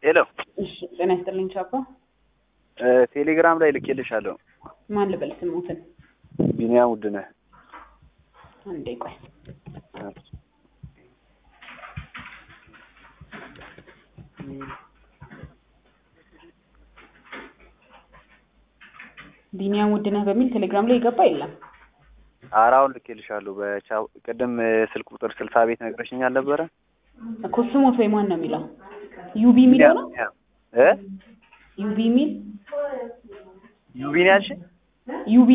ሄሎ እሺ ጤና ይስጥልኝ ቻፓ። ቴሌግራም ላይ ልኬልሻለሁ። ማን ልበል ስሙትን? ቢኒያም ውድነህ አንዴ ቆይ። ቢኒያም ውድነህ በሚል ቴሌግራም ላይ የገባ የለም። ኧረ አሁን ልኬልሻለሁ። በቻው ቅድም ስልክ ቁጥር ስልሳ ቤት ነግረሽኝ አልነበረ? እኮ ስሞት ወይ ማን ነው የሚለው? ዩቢ የሚለው ነው። እ ዩቢ የሚል ዩቢን ያልሽ ዩቢ